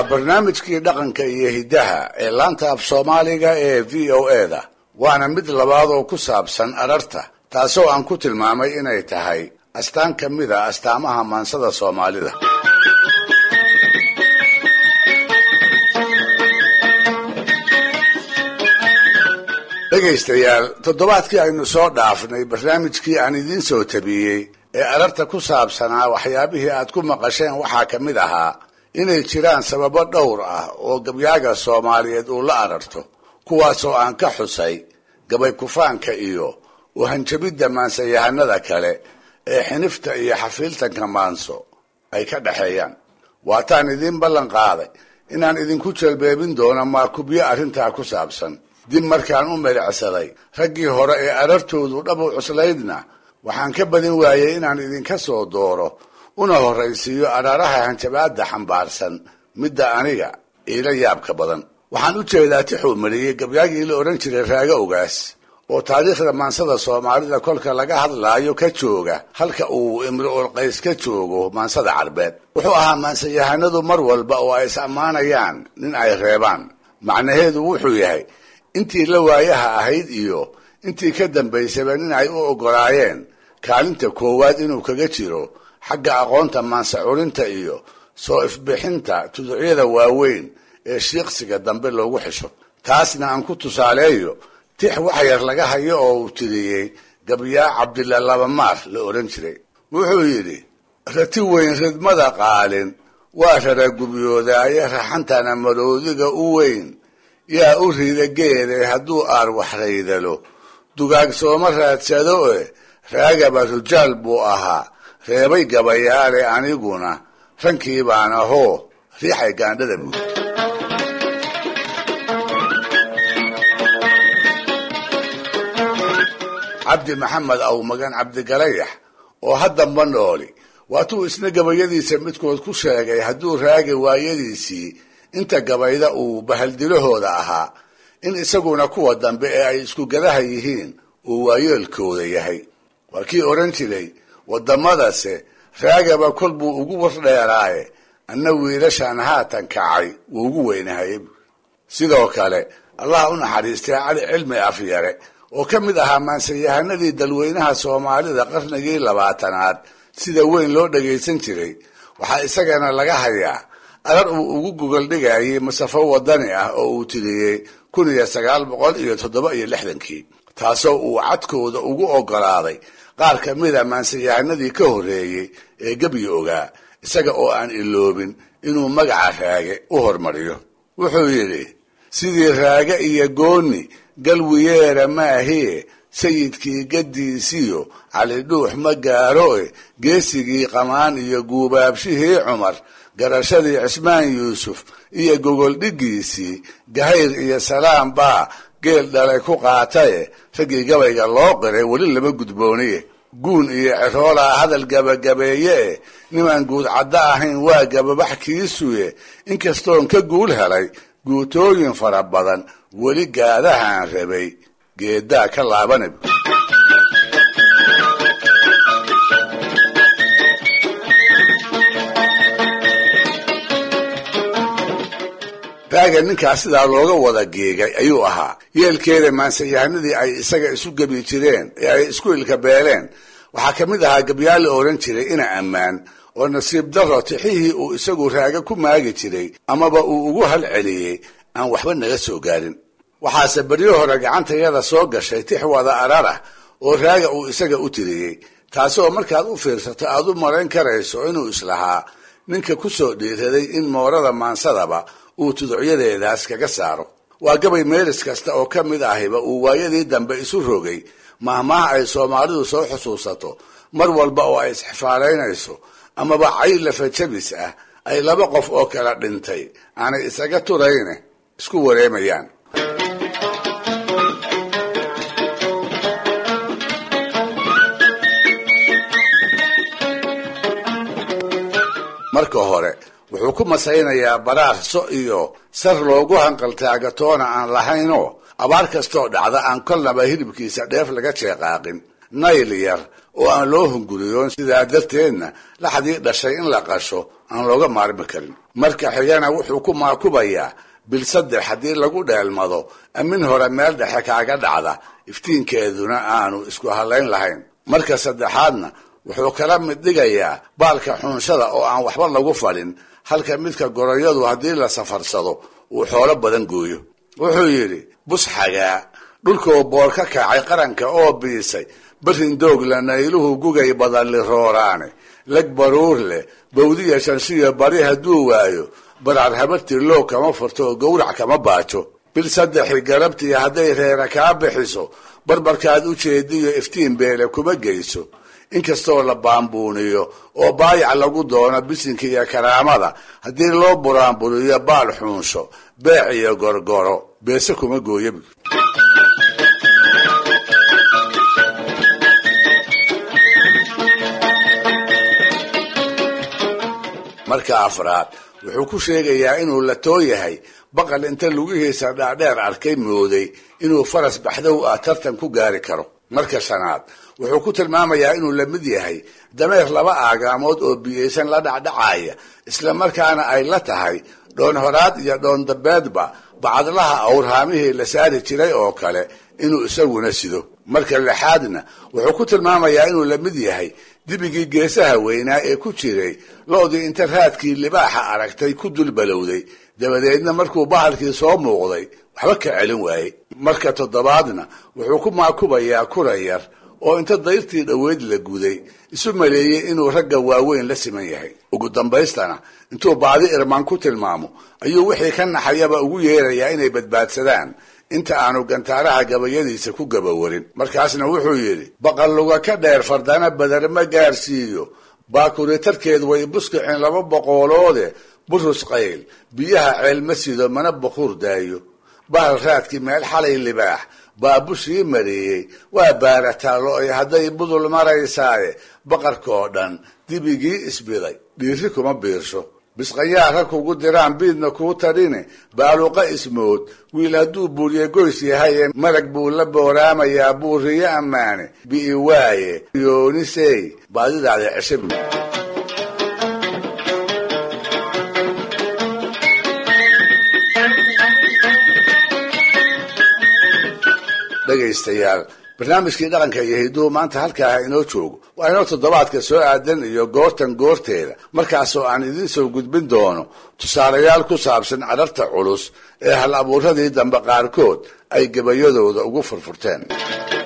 barnaamijkii dhaqanka iyo hiddaha ee laanta af soomaaliga ee v o eda waana mid labaad oo ku saabsan ararta taasoo aan ku tilmaamay inay tahay astaan ka mid a astaamaha maansada soomaalida dhegaystayaal toddobaadkii aynu soo dhaafnay barnaamijkii aan idiin soo tabiyey ee ararta ku saabsanaa waxyaabihii aad ku maqasheen waxaa ka mid ahaa inay jiraan sababo dhowr ah oo gabyaaga soomaaliyeed uu la ararto kuwaasoo aan ka xusay gabay kufaanka iyo uhanjabidda maansayahanada kale ee xinifta iyo xafiiltanka maanso ay ka dhexeeyaan waataan idiin ballan qaaday inaan idinku jelbeebin doono maakubyo arrintaa ku saabsan dib markaan u melecsaday raggii hore ee arartoodu dhabu cuslaydna waxaan ka badin waayey inaan idinka soo dooro una horraysiiyo araaraha hanjabaadda xambaarsan midda aniga iila yaabka badan waxaan u jeedaa tixuu mariyey gabyaagii la odhan jiray raago ogaas oo taariikhda maansada soomaalida kolka laga hadlaayo ka jooga halka uu imri-ul qays ka joogo maansada carbeed wuxuu ahaa maansayahanadu mar walba oo ay is ammaanayaan nin ay reebaan macnaheedu wuxuu yahay intii la waayaha ahayd iyo intii ka dambaysaba nin ay u oggolaayeen kaalinta koowaad inuu kaga jiro xagga aqoonta maansa curinta iyo soo ifbixinta tuducyada waaweyn ee shiiqsiga dambe loogu xisho taasna aan ku tusaaleeyo tix wax yar laga hayo oo uu tiriyey gabyaa cabdilla labamaar la odhan jiray wuxuu yidhi rati weyn ridmada qaalin waa raragubyoodaye raxantana maroodiga u weyn yaa u rida geede hadduu aar waxraydalo dugaag sooma raadsado e raagaba rujaal buu ahaa reebay gabayaale aniguna rankii baan ahoo riixay gaandhada buud cabdi maxamed awmagan cabdigalayax oo haddamba nooli waatuu isna gabayadiisa midkood ku sheegay hadduu raagi waayadiisii inta gabayda uu bahaldilahooda ahaa in isaguna kuwa dambe ee ay isku gadaha yihiin uu waayeelkooda yahay waa kii odhan jiray waddamadase raagaba kol buu ugu wardheeraaye anna wiilashaan haatan kacay wuu ugu weynahay sidoo kale allah u naxariistay cali cilmi afyare oo ka mid ahaa maansayahanadii dalweynaha soomaalida qarnigii labaatanaad sida weyn loo dhagaysan jiray waxaa isagana laga hayaa arar uu ugu gogol dhigayay masafo wadani ah oo uu tiriyey kun iyo sagaal boqol iyo toddoba iyo lixdankii taasoo uu cadkooda ugu oggolaaday qaar ka mida maansayahanadii ka horreeyey ee gebyi ogaa isaga oo aan iloobin inuu magaca raage u hormariyo wuxuu yidhi sidii raage iyo gooni galwiyeera maahie sayidkii gaddiisiyo cali dhuux ma gaaroe geesigii qamaan iyo guubaabshihii cumar garashadii cismaan yuusuf iyo gogoldhiggiisii gahayr iyo salaam baa geel dhalay ku qaataye raggii gabayga loo qiray weli lama gudbooniye guun iyo ciroolaa hadal gabagabeeye e nimaan guud caddo ahayn waa gababax kiisuye inkastoon ka guul helay guutooyin fara badan weli gaadahaan rabay geedaa ka laabanab raaga ninkaas sidaa looga wada geegay ayuu ahaa yeelkeeda maansayahanadii ay isaga isu gebi jireen ee ay isku ilka beeleen waxaa ka mid ahaa gabyaal la odhan jiray ina ammaan oo nasiib daro tixihii uu isagu raaga ku maagi jiray amaba uu ugu halceliyey aan waxba naga soo gaarin waxaase beryo hore gacantayada soo gashay tix wada ararah oo raaga uu isaga u tiriyey taasoo markaad u fiirsato aad u marayn karayso inuu islahaa ninka ku soo dhiiraday in moorada maansadaba uu tuducyadeedaas kaga saaro waa gabay meelis kasta oo ka mid ahiba uu waayadii dambe isu rogay mahmaha ay soomaalidu soo xusuusato mar walba oo ay isxifaalaynayso amaba cay lafajabis ah ay laba qof oo kala dhintay aanay isaga turayne isku wareemayaan marka hore wuxuu ku masaynayaa baraarso iyo sar loogu hanqaltaagatoona aan lahaynoo abaar kastoo dhacda aan kolnaba hilibkiisa dheef laga jeeqaaqin nayl yar oo aan loo hunguriyoon sidaa darteedna laxdii dhashay in la qasho aan looga maarmi karin marka xigana wuxuu ku maakubayaa bil saddex haddii lagu dheelmado amin hore meel dhexe kaaga dhacda iftiinkeeduna aanu isku halayn lahayn marka saddexaadna wuxuu kala mid dhigayaa baalka xunshada oo aan waxba lagu fadhin halka midka goroyadu haddii la safarsado uu xoolo badan gooyo wuxuu yidhi bus xagaa dhulkoo boor ka kacay qaranka oo biisay barin doogla nayluhu gugay badalli rooraane leg baruur leh bawdiya shanshiya bari hadduu waayo baraar habartii loog kama furto oo gowrac kama baajo bil saddexi garabtii hadday reera kaa bixiso barbarkaad u jeediyo iftiin beele kuma geyso inkastoo la baambuuniyo oo baayac lagu doono bisinka iyo karaamada haddii loo buraanburiyo baal xuunsho beec iyo gorgoro beese kuma gooyabi marka afraad wuxuu ku sheegayaa inuu la too yahay baqal inta lugihiisa dhaadheer arkay mooday inuu faras baxdow ah tartan ku gaari karo marka shanaad wuxuu ku tilmaamayaa inuu la mid yahay dameer laba aagaamood oo biyaysan la dhacdhacaya isla markaana ay la tahay dhoon horaad iyo dhoon dambeedba bacadlaha awrhaamihii la saari jiray oo kale inuu isaguna sido marka lixaadna wuxuu ku tilmaamayaa inuu la mid yahay dibigii geesaha weynaa ee ku jiray lo-dii inta raadkii libaaxa aragtay ku dul balowday dabadeedna markuu bahalkii soo muuqday waxba ka celin waayey marka toddobaadna wuxuu ku maakubayaa kura yar oo inta dayrtii dhoweyd la guday isu maleeyey inuu ragga waaweyn la siman yahay ugu dambaystana intuu baadi irmaan ku tilmaamo ayuu wixii ka naxayaba ugu yeerayaa inay badbaadsadaan inta aanu gantaaraha gabayadiisa ku gabawarin markaasna wuxuu yidhi baqalluga ka dheer fardana badar ma gaarsiiyo baakuritarkeed way buskicin laba boqooloode burus qayl biyaha ceel ma sido mana bakuur daayo bahal raadkii meel xalay libaax baa bushii mareeyey waa baarataalo ay hadday budul maraysaaye baqarkaoo dhan dibigii isbiday dhiiri kuma biirsho bisqayaara kugu diraan biidna kuu tadhine baaluqa ismood wiil hadduu buuriye goys yahaye marag buu la booraamayaa buuriyo ammaane bi'i waaye yoonisey baadidaada ceshabi dhegaystayaal barnaamijkii dhaqanka iyo hiduhu maanta halkaaha inoo joogo waa inoo toddobaadka soo aadan iyo goortan goorteeda markaasoo aan idiin soo gudbin doono tusaalayaal ku saabsan cararta culus ee hal abuuradii dambe qaarkood ay gabayadooda ugu furfurteen